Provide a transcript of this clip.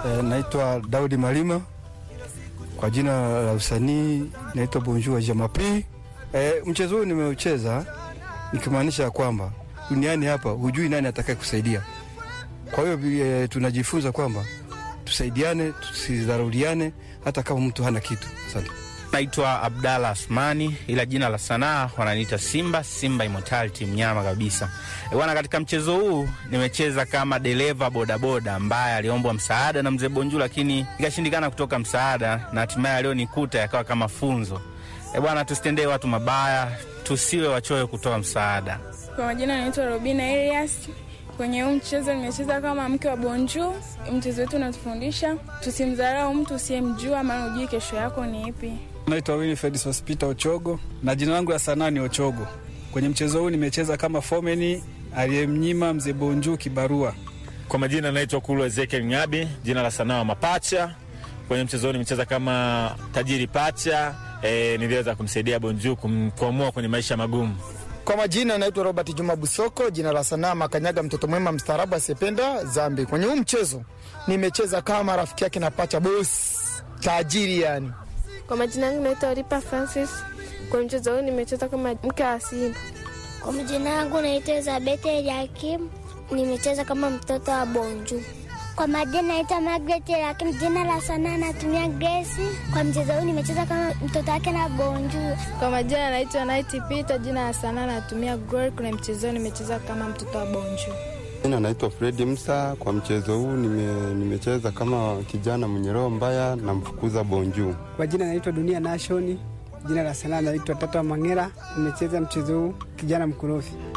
E, naitwa Daudi Malima kwa jina la usanii naitwa Bonjour Jamapi. E, mchezo huu nimeucheza nikimaanisha kwamba duniani hapa hujui nani atakaye kusaidia. Kwa hiyo e, tunajifunza kwamba tusaidiane, tusidharauliane hata kama mtu hana kitu. Asante. Naitwa Abdalla Asmani, ila jina la sanaa wananiita Simba, Simba Immortality, mnyama kabisa bwana. Katika mchezo huu nimecheza kama dereva bodaboda ambaye aliombwa msaada na mzee Bonju, lakini ikashindikana kutoka msaada, na hatimaye alionikuta yakawa kama funzo. E bwana, tusitendee watu mabaya, tusiwe wachoyo kutoa msaada. Kwa majina naitwa Robina Elias. Kwenye huu mchezo nimecheza kama mke wa Bonju. Mchezo wetu unatufundisha tusimdharau mtu usiyemjua, maana hujui kesho yako ni ipi. Naitwa Winifred Sospita Ochogo na jina langu la sanaa ni Ochogo. Kwenye mchezo huu nimecheza kama fomeni aliyemnyima mzee Bonju kibarua. Kwa majina naitwa Kulu Ezekiel Ngabi, jina la sanaa wa Mapacha. Kwenye mchezo huu nimecheza kama tajiri pacha. E, niliweza kumsaidia Bonju kumkwamua kwenye maisha magumu. Kwa majina naitwa Robert Juma Busoko, jina la sanaa Makanyaga, mtoto mwema mstaarabu asiyependa zambi. Kwenye huu mchezo nimecheza kama rafiki yake na pacha boss tajiri yani. Kwa majina yangu naitwa Ripa Francis. Kwa mchezo huu nimecheza kama mke wa Simba. Kwa majina yangu naitwa Elizabeth Eliakim, nimecheza kama mtoto wa Bonju. Kwa majina naitwa Margaret Eliakim, jina la sanaa natumia Grace. Kwa mchezo huu nimecheza kama mtoto wake na Bonju. Kwa majina naitwa Night Peter, jina la sanaa natumia Glory. Kuna mchezo huu nimecheza kama mtoto wa Bonju. Jina naitwa Fredi Msa. Kwa mchezo huu nime, nimecheza kama kijana mwenye roho mbaya na mfukuza Bonju. Kwa jina naitwa Dunia Nation, jina la sanaa naitwa Tata Mangera. Nimecheza mchezo huu kijana mkorofi.